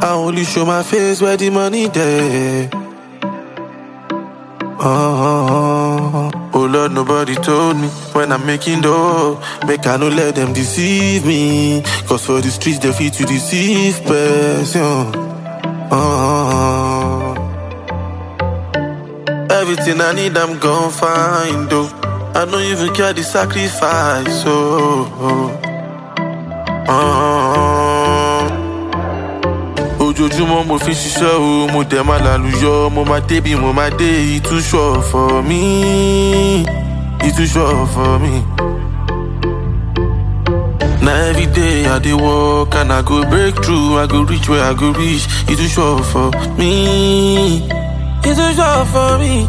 I only show my face where the money there. Oh, oh Lord, nobody told me when I'm making dough. Make I no let them deceive me. Cause for the streets, they fit to deceive person. Oh, everything I need, I'm gon' find. Oh, I don't even care the sacrifice. Oh, oh, oh. ojoojúmọ́ mo fi ń ṣiṣẹ́ o mo dẹ̀ máa làlùyọ mo máa débi mo máa dé ìtúṣọ̀ for me ìtúṣọ̀ for me. Na everyday I dey work and I go break through, I go reach where I go reach. Ìtúṣọ̀ for me, ìtúṣọ̀ for me.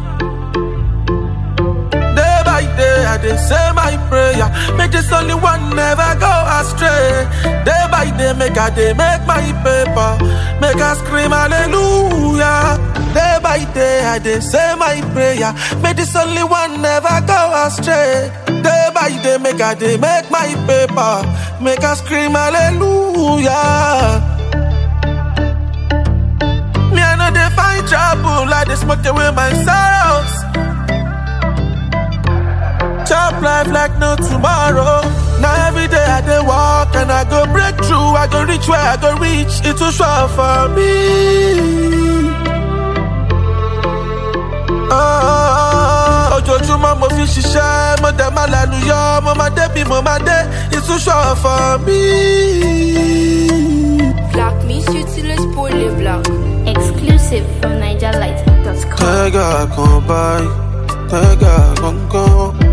Day by day I dey say my prayer, make this only one never go astray. Day by day make I dey make my paper, make I scream hallelujah. Day by day I dey say my prayer, make this only one never go astray. Day by day make I dey make my paper, make I scream hallelujah. Me I know they find trouble, I dey smoke away my sorrows. Chop life like no tomorrow. Now every day I dey walk and I go break through. I go reach where I go reach. It too short for me. Oh, ojoojúmọ́ mo fi ṣiṣẹ́, mo dẹ̀ máa lálùyọ, mo máa débi mo máa dé. It too short for me. Black means useless poly black. Exclusive from NigerLight.com. Tẹ́gà kan báyìí, tẹ́gà gangan.